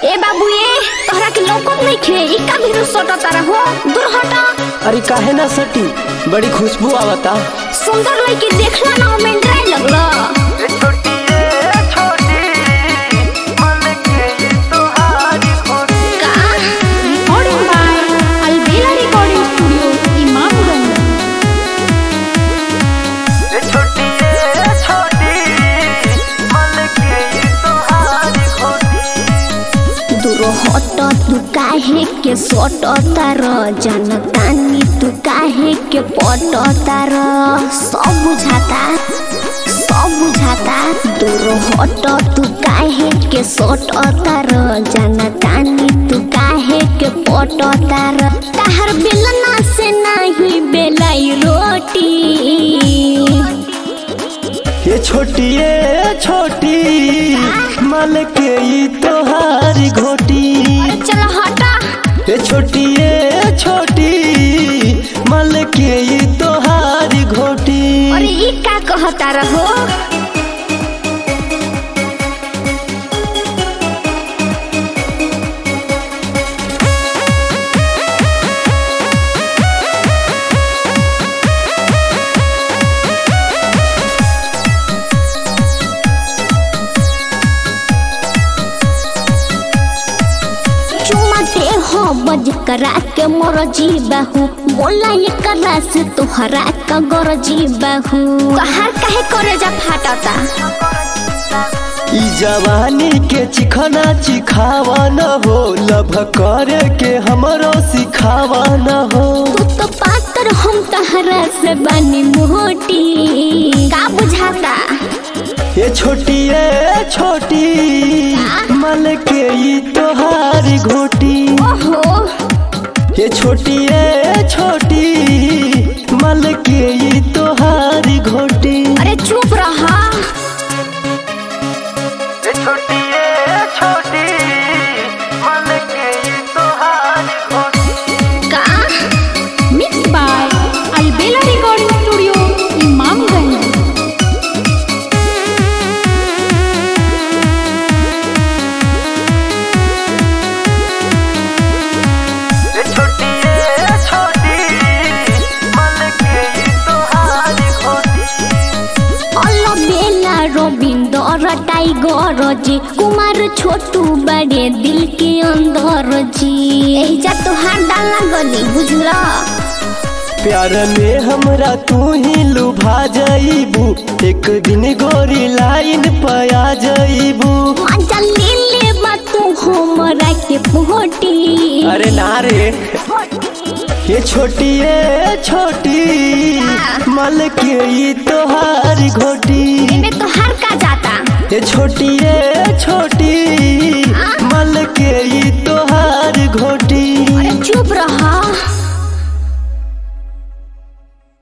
ए बाबू ए तोहरा के लौकत नहीं खे ई का भी सोटा तारा हो दूर हटा अरे काहे ना सटी बड़ी खुशबू आवता सुंदर लड़की देखला ना में ड्राई लगला का Recording by Alvela Recording Studio, Imamganj. दूर हट तू काहे के सोट तार जनतानी तू काहे के पट तार सब बुझाता सब बुझाता दूर हट तू काहे के सोट तार जनतानी तू काहे के पट तार ताहर बेलना से नहीं बेलाई रोटी ये छोटी ये छोटी मल के ई तोहारी घोटी चल हटा ये छोटी ये छोटी मल के ई तोहारी घोटी अरे ई का कहता रहो चुमाते हो बज करा के मोर जीबाहू बोला ये करा से तोहरा का गोर जीबाहू कहार काहे करे जा फाटता ई जवानी के चिखना चिखावा न हो लभ करे के हमरो सिखावा न हो तू तो पातर हम तहरा से बनी मोटी का बुझाता ये छोटी ये छोटी मल के ई तोहारी घोटी ओहो ये छोटी ये छोटी मल के ई तोहारी घोटी अरे चुप रहा ये छोटी ये छोटी मल के ई तोहारी घोटी का Mixed by Alvela Recording Studio, Imamganj. ये छोटी ये छोटी मल के ई तोहारी घोटी अल्लो बेला रविंदर टाइगर जी कुमार छोटू बड़े दिल के अंदर जी एहिजा तोहार डाला गली बुझला प्यार में हमरा तू ही लुभा जाइबू एक दिन गोरी लाइन पया जाइबू मजा ले ले बा तू हमरा के पोटी अरे ना रे ये छोटी ये छोटी मल के ई तोहारी घोटी में तोहार का जाता ये छोटी ये छोटी मल के ई तो